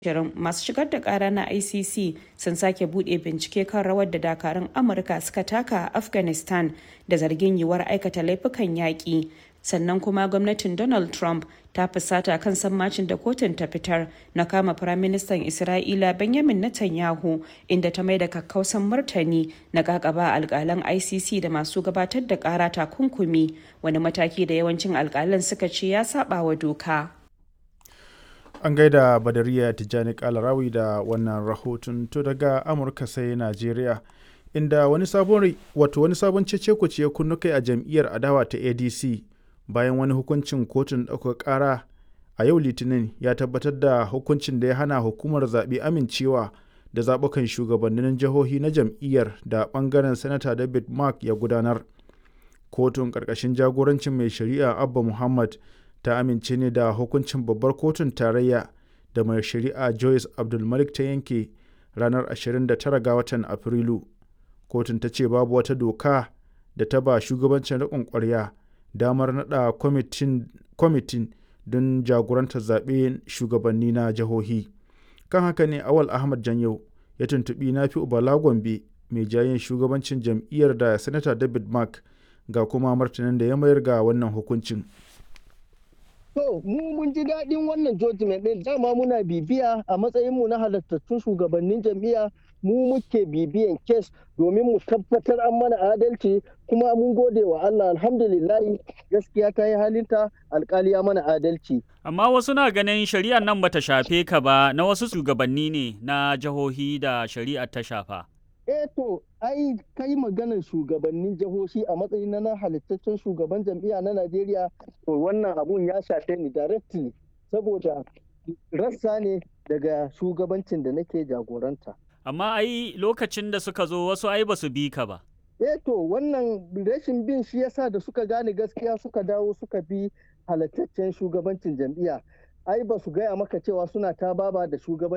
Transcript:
shirin masu shigar da kara na icc sun sake bude bincike kan rawar da dakarun amurka suka taka a afghanistan da zargin yiwuwar aikata laifukan yaƙi sannan kuma gwamnatin donald trump ta fusata kan sammacin da kotun ta fitar na kama firaministan isra'ila benjamin netanyahu inda ta mai da kakkausan martani na kakaba alkalan icc da masu gabatar da kara takunkumi wani mataki da yawancin alkalan suka ce ya saba wa doka an gaida badariya tijjani kalarawi da wannan rahoton to daga amurka sai najeriya inda wani sabon wato wani sabon cece ya kunnu kai a jam'iyyar adawa ta adc bayan wani hukuncin kotun ɗaukar ƙara a yau litinin ya tabbatar da hukuncin da ya hana hukumar zaɓe amincewa da zaɓukan shugabannin jihohi na jam'iyyar da ɓangaren sanata david mark ya gudanar kotun ƙarƙashin jagorancin mai shari'a abba muhammad ta amince ne da hukuncin babbar kotun tarayya da mai shari'a joyce abdulmalik ta yanke ranar 29 ga watan afrilu kotun ta ce babu wata doka da ta ba shugabancin riƙon ƙwarya damar naɗa kwamitin don jagorantar zaɓe shugabanni na jihohi kan haka ne awal ahmad janyau ya tuntuɓi na fi ubala gombe mai jayin shugabancin jam'iyyar da sanata david mark ga kuma martanin da ya mayar ga wannan hukuncin To, mu mun ji daɗin wannan judgment ɗin dama muna bibiya a matsayinmu na halattattun shugabannin jam'iyya mu muke bibiyan kes domin mu tabbatar an mana adalci kuma mun gode wa Allah alhamdulillahi gaskiya ta yi halinta alkali ya mana adalci. Amma wasu na ganin shari'ar nan bata shafe ka ba na wasu shugabanni ne na jihohi da shari'ar ta shafa. eh to ai kai maganar shugabannin jihohi a matsayin na halittaccen shugaban jam'iyya na Najeriya to wannan abun ya shafe ni directly saboda rassa ne daga shugabancin da nake jagoranta. Amma ai lokacin da suka zo wasu ai ba su bi ka ba. Eh to wannan rashin bin shi yasa da suka gane gaskiya suka dawo suka bi halittaccen shugabancin jam'iyya. Ai ba su gaya maka cewa suna ta baba da shugaban